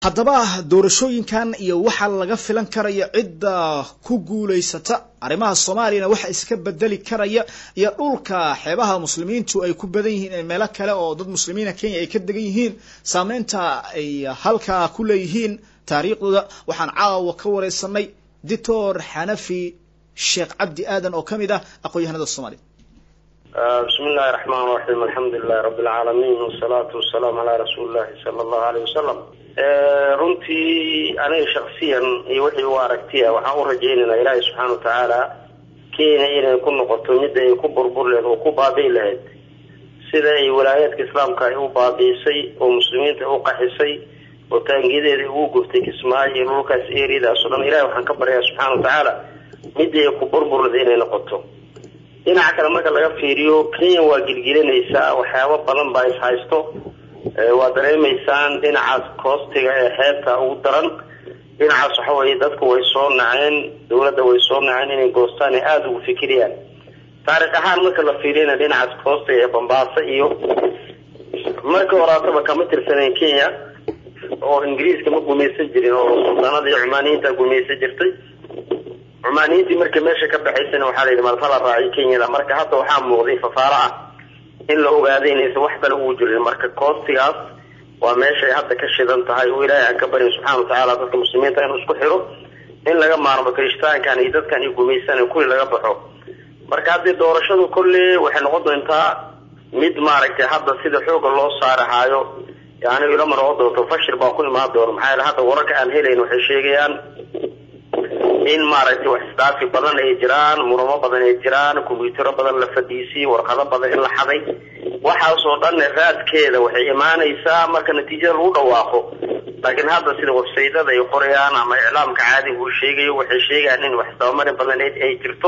haddaba doorashooyinkan iyo waxa laga filan karaya cidda ku guulaysata arrimaha soomaaliyana waxa iska bedeli karaya iyo dhulka xeebaha muslimiintu ay ku badan yihiin ee meelo kale oo dad muslimiina kenya ay ka degan yihiin saameynta ay halkaa ku leeyihiin taariikhdooda waxaan caawa ka wareysanay dictor xanafi sheekh cabdi aadan oo kamid ah aqoon-yahanada soomaaliya bismi illahi raxmaan raxiim alxamdu lilahi rabbi alcaalamiin wasalaatu wasalaamu calaa rasuuli llahi sala allahu aleyh wasalam runtii aniga shaksiyan iyo wixii u aragtiya waxaan u rajaynaynaa ilaahay subxaana watacaala kenya inay ku noqoto midda ay ku burbur laheyd oo ku baabi'i lahayd sida ay walaayaadka islaamka ay u baabi'isay oo muslimiinta u qaxisay oo taangiyadeeda ugu guftay kismaayo iyo dhulkaas eriyadaas o dhan ilahay waxaan ka baryaa subxaana watacaala midda ay ku burbur lahayd inay noqoto dhinaca kale marka laga fiiriyo kenya waa gilgilinaysaa waxyaabo badan baa is haysto waa dareemaysaan dhinacaas koostiga ee xeebta ugu daran dhinacaas waxa weye dadku way soo naceen dawladda way soo naceen inay goostaan ay aada ugu fikiriyaan taariikh ahaan marka la fiiriyana dhinacaas koostiga ee bambaaso iyo marka horaataba kama tirsanayn kenya oo ingiriiska ma gumaysan jirin oo suldaanada iyo cumaaniyiinta gumaysan jirtay cumaaniyiintii markii meesha ka baxaysana waxaa la yidhi malfala raaciy kenyada marka hadda waxaa muuqday fafaaro ah in la ogaaday inaysan wax kale ugu jirin marka koostigaas waa meeshay hadda ka shidan tahay oo ilaahay aan ka baryin subxana watacaala dadka muslimiinta inuu isku xiro in laga maarmo kirishtaankan iyo dadkan iyo gumaysan kulli laga baxo marka haddii doorashadu kolle waxay noqon doontaa mid maaragtay hadda sida xooga loo saarahaayo anigu ilama noqon doonto fashil baa ku imaan doona maxaa yaele hadda wararka aan helayn waxay sheegayaan in maaragtay wax isdhaafi badan ay jiraan muramo badan ay jiraan kombyutaro badan la fadhiisiyey warqado badan in la xaday waxaasoo dhan raadkeeda waxay imaanaysaa marka natiijada lagu dhawaaqo laakiin hadda sida websaydada ay qorayaan ama iclaamka caadiga uu sheegayo waxay sheegayaan in wax isdabamarin badan ay jirto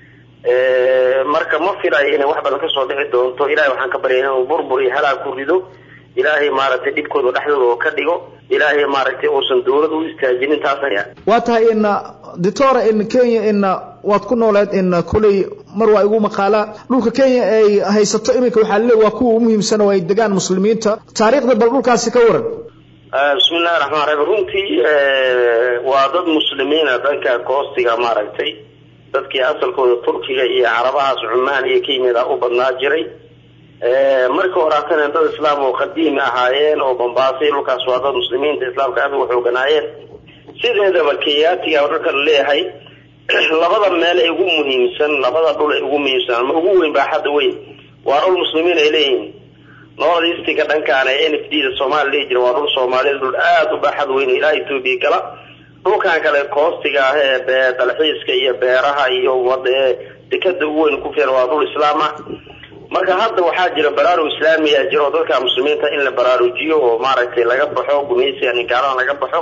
marka ma filayo inay wax badan kasoo dhici doonto ilahay waxaan ka baryay inuu burbur iyo halaag ku rido ilaahay maaragtay dhibkooda dhexdooda oo ka dhigo ilaahay maaragtay uusan dawlad u istaajinin taas waa tahay in dictora in kenya in waad ku nooleed in koley mar waa igu maqaalaa dhulka kenya ay haysato iminka waxaa laleey waa kuwa u muhiimsan oo ay degaan muslimiinta taariikhda bal dhulkaasi ka waran bismi illahi raxmaan raxiim runtii waa dad muslimiina dhanka koostiga maaragtay dadkii asalkooda turkiga iyo carabahaas cumaan iyo kenyada u badnaa jiray marka horaatana dad islaam oo qadiimi ahaayeen oo bambaasay dhulkaas waa dad muslimiinta islaamka aad uga xooganaayeen sideedaba kenyaatiga oo dhalka la leeyahay labada meel ay ugu muhiimsan labada dhul ay ugu muhiimsan ama ugu weyn baaxadda weyn waa dhul muslimiin ay leeyihiin north eastiga dhankaan ee n f d da soomaaliya lehi jira waa dhul soomaaliyed dhul aada u baaxad weyn ilaa etoobiya gala dhulkan kale koostiga ah ee dalxiiska iyo beeraha iyo dekada ugu weyn ku filan waa dhul islaam ah marka hadda waxaa jira baraarug islaamiya jira oo dadka muslimiinta in la baraarujiyo oo maaragtay laga baxo gumaysiga ninkaalada laga baxo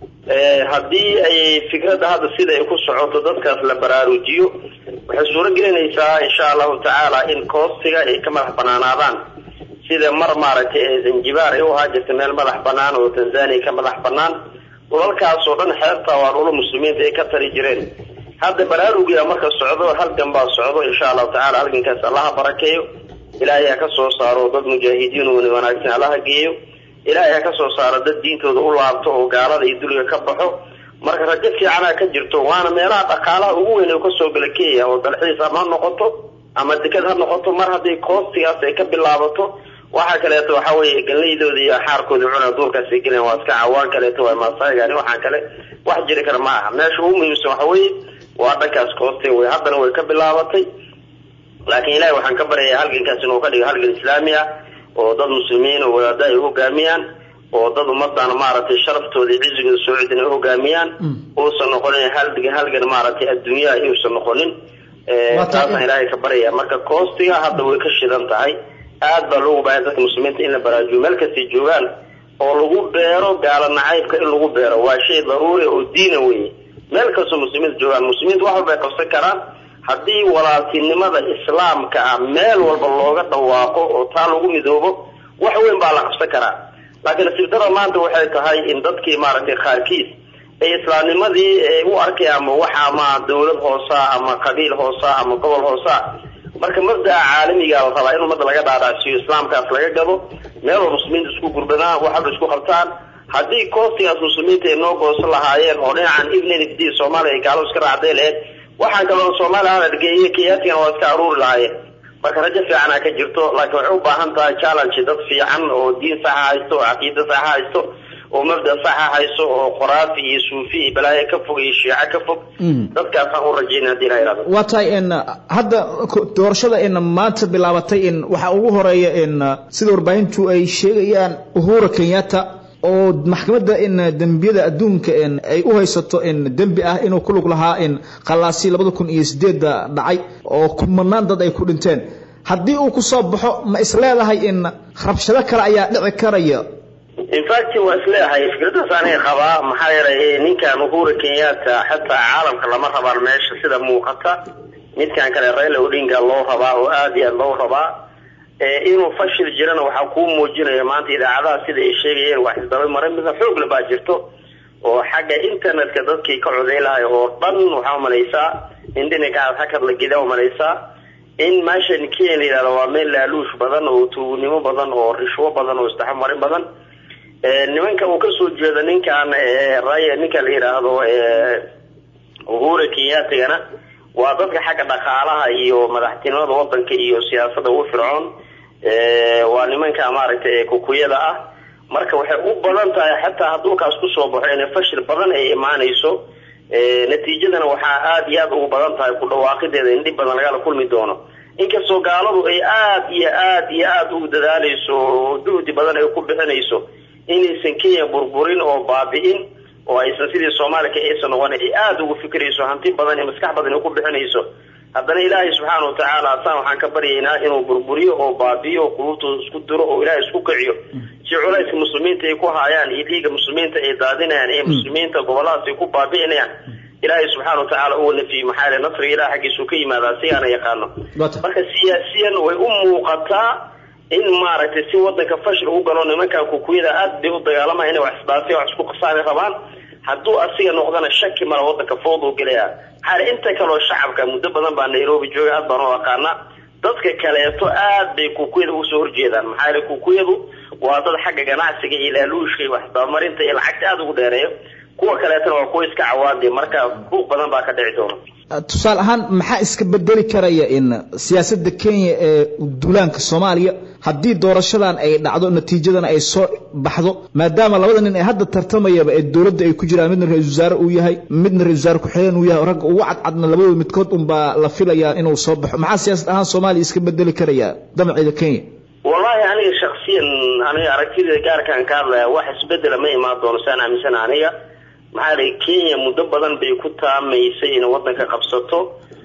haddii ay fikradda hadda sida ay ku socoto dadkaas la baraarujiyo waxay suuro gelinaysaa insha allahu tacaala in koostiga ay ka madax banaanaadaan sida mar maaragtay zanjibaar ay u ahaa jirta meel madax banaan oo tanzania ka madax banaan dhulalkaas oo dhan xeebta waa dhula muslimiinta ay ka tari jireen hadda baraarugia marka socdo halgan baa socdo insha allahu tacala halgankaas allaha barakeeyo ilaahay ha ka soo saaro dad mujaahidiin oo wanaagsan allaha geeyo ilaahay ha ka soo saaro dad diintooda u laabto oo gaalada iyo duliga ka baxo marka rajo fiicanaa ka jirto waana meelaha dhaqaalaha ugu weyn oo kasoo gala kenya oo dalxiis ama ha noqoto ama deked ha noqoto mar haddii koostigaas ay ka bilaabato waxa kaleeto waxa weye ganlaydooda iyo xaarkooda cuna duurkaas ay gelen waa iska cawaan kaleeto waa maasaygan waxaan kale wax jiri kara ma aha meesha ugu muhiimsan waxa weye waa dhankaas kooste wey haddana way ka bilaabatay laakiin ilahay waxaan ka baryayaa halgankaas inuu ka dhigo halgan islaami ah oo dad muslimiin oo wadaada ay hogaamiyaan oo dad ummadan maaragtay sharaftooda iyo cizigooda soo cidin ay hogaamiyaan uusan noqonin halgan halgan maaragtay adduunyaha iusan noqonin taasaan ilaahay ka baryaya marka koostiga hadda way ka shidan tahay aad baa loogu baahaya dadka muslimiinta in la baraajiyo meel kastay joogaan oo lagu beero gaala nacaybka in lagu beero waa shay daruuri oo diina weye meel kastoo muslimiinta joogaan muslimiinta wax walba ay qabsan karaan haddii walaaltinimada islaamka ah meel walba looga dhawaaqo oo taa lagu midoobo wax weyn baa la qabsan karaa laakiin nasiibdara maanta waxay tahay in dadkii maaragtay qaarkiis ay islaamnimadii u arkay ama wax ama dawlad hoosa ama qabiil hoosa ama gobol hoosa marka mabda'a caalamiga la rabaa in ummadda laga dhaadhacsiiyo islaamkaas laga gado meel oo muslimiinta isku gurbadaan wax walba isku qabtaan haddii koostigaas muslimiinta ay noo goosan lahaayeen oo dhinacan ibnnd soomaaliya ay gaalo iska raacday laheyd waxaan kaloo soomaaliya aan argeeye kenyatigana waa iska aruuri lahaayeen marka rajo fiicanaa ka jirto laakiin waxay u baahan tahay challenge dad fiican oo diin saxa haysto oo caqiida saxa haysto oo mabda saxa hayso oo qoraafi iyo suufi iyo balaayo ka fog iyo shiico ka fog dadkaasaan u rajayna hadii la yihahdo waa tahay in hadda doorashada in maanta bilaabatay in waxaa ugu horeeya in sida warbaahintu ay sheegayaan uhura kenyatta oo maxkamadda in dembiyada adduunka in ay u haysato in dembi ah inuu ku lug lahaa in qalaasi labada kun iyo sideedda dhacay oo kumanaan dad ay ku dhinteen haddii uu ku soo baxo ma isleedahay in rabshado kale ayaa dhici karaya infact waa isleeyahay fikradaas aniga qabaa maxaa yeelay ninkan uhura kenyatta xataa caalamka lama rabaan meesha sida muuqata midkan kale raila odinga loo rabaa oo aada iyo aad loo rabaa inuu fashil jirana waxaa kuu muujinaya maanta idaacadaha sida ay sheegayeen wax isdaba marin mida xoog la baa jirto oo xagga internetka dadkii ka coday lahay oo dhan waxaa umalaysaa in dhinacaas hakad la gida umalaysaa in meeshan kenya la yihahdo waa meel laaluush badan oo tuugnimo badan oo rishwo badan oo isdhex marin badan nimanka uu kasoo jeedo ninkan raya ninka la yidhaahdo uhura kenyatigana waa dadka xagga dhaqaalaha iyo madaxtinimada wadanka iyo siyaasada ugu fircoon waa nimanka maaragtay kukuyada ah marka waxay u badan tahay xataa haduukaas kusoo baxo inay fashil badan ay imaanayso natiijadana waxaa aada iyo aada ugu badan tahay ku dhawaaqideeda in dhib badan lagala kulmi doono inkastoo gaaladu ay aada iyo aada iyo aada ugu dadaaleyso oo juhdi badan ay ku bixinayso inaysan kenya burburin oo baabi'in oo aysan sidii soomaaliya ka aysan noqon ay aada ugu fikirayso hanti badan iyo maskax badan ay ku bixinayso haddana ilaahay subxaana watacaala asaan waxaan ka baryaynaa inuu burburiyo oo baabi'iyo oo quluubtooda isku diro oo ilaahay isku kiciyo si culayska muslimiinta ay ku haayaan iyo dhiiga muslimiinta ay daadinayaan ee muslimiinta goboladaas ay ku baabi'inayaan ilaahay subxaana watacaala uga nafiye maxaa yeele nasriga ilaah xaggiisuu ka yimaadaa sigaana yaqaano marka siyaasiyan way u muuqataa in maaragtay si wadanka fashil ugu galo nimankan kukuyada aad bay u dagaalamaya inay wax isdhaafiya wax isku qasaani rabaan hadduu asiga noqdana shaki mala wadanka fooduu gelaya maxaa inta kaleo shacabka muddo badan baa nairobi jooga aad baan u aqaana dadka kaleeto aad bay kukuyada usoo horjeedaan maxaa yeele kukuyadu waa dad xagga ganacsiga iyo laaluushka iyo waxdabamarinta iyo lacagta aada ugu dheereeyo kuwa kaleetana waa kuwa iska cawaadi marka buuq badan baa ka dhici doona tusaale ahaan maxaa iska bedeli karaya in siyaasadda kenya ee duulaanka soomaaliya haddii doorashadan ay dhacdo natiijadana ay soo baxdo maadaama labada nin ee hadda tartamayaba ee dowladda ay ku jiraan midna ra-isul wasaare uu yahay midna ra-isul wasaare ku-xigeen uu yahay ragga ugu cadcadna labadooda midkood unbaa la filayaa inuu soo baxo maxaa siyaasad ahaan soomaaliya iska bedeli karaya damaceeda kenya wallahi aniga shaksiyan aniga aragtida gaarkaan ka hadlaya wax isbedela ma imaan doono saan aaminsana aniga maxaa lay kenya muddo badan bay ku taamaysay inay wadanka qabsato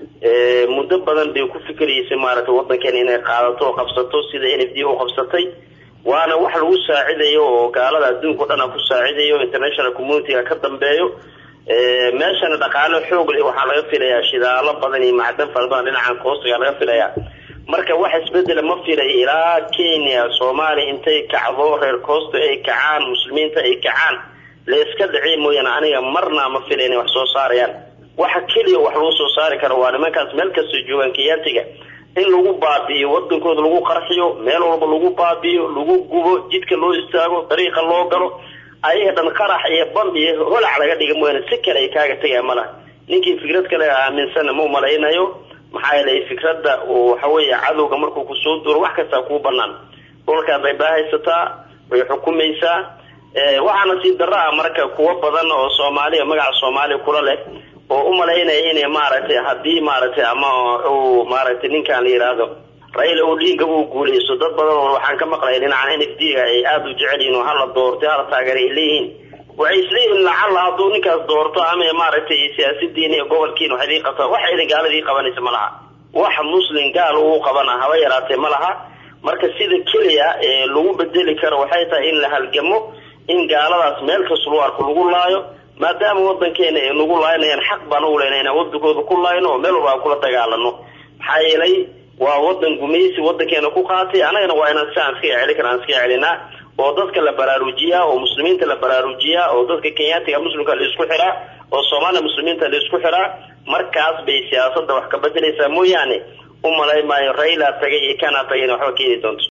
muddo badan bay ku fikiraysay maaragtay wadankeena inay qaadato oo qabsato sida n f d u qabsatay waana wax lagu saacidayo oo gaalada adduunka o dhan a ku saacidayo international communityga ka dambeeyo meeshana dhaqaalo xoog le waxaa laga filayaa shidaalo badan iyo macdan fara badan dhinacan koostiga laga filayaa marka wax isbedela ma filay ilaa kenya soomaaliya intay kacdo reer koosta ay kacaan muslimiinta ay kacaan la iska dhiciy mooyaane aniga marna ma fila inay wax soo saarayaan waxa keliya wax lagu soo saari karo waa nimankaas meel kastoo joogaan kenyaatiga in lagu baabi'iyo wadankooda lagu qarxiyo meel walba lagu baabi'iyo lagu gubo jidka loo istaago dariiqa loo galo ayaga dhan qarax iyo bam iyo holac laga dhiga mooyaane si kale ay kaaga tegaya malaha ninkii fikrad kale aaminsanna ma umalaynayo maxaa yeelay fikradda waxa weeye cadowga markuu kusoo duro wax kastaa kuu banaan dhulkaad bay baahaysataa way xukumaysaa waxaana sii daro ah marka kuwo badan oo soomaaliya magaca soomaaliya kula leh oo u malaynaya inay maaragtay haddii maaragtay ama uu maaragtay ninkan la yidhaahdo raila odinga uu guuleysto dad badan oo waxaan ka maqlaya dhinacan n f d ga ay aada u jecel yihin oo hala doortay hala taageera ay leeyihiin waxay isleeyihin lacalla hadduu ninkaas doorto ama maaragtay siyaasadiina iyo gobolkiina wax idii qabta wax idin gaaladii qabanaysa ma laha wax muslim gaal uu qabana haba yaraatee ma laha marka sida keliya ee lagu bedeli karo waxay tahay in la halgamo in gaaladaas meel kasta lagu arko lagu laayo maadaama wadankeena ay nagu laaynayaan xaq baan u leyna inaan wadankooda ku laayno oo meel walba aan kula dagaalano maxaa yeelay waa wadan gumaysi wadankeena ku qaatay annagana waa inaan si aan iska celi kara aan iska celinaa oo dadka la baraarujiyaa oo muslimiinta la baraarujiyaa oo dadka kenyaatiga muslimka la isku xiraa oo soomaaliya muslimiinta la isku xiraa markaas bay siyaasadda wax ka bedelaysaa mooyaane u malay maayo raila tagay iyo kana tagay in waxba keeni doonto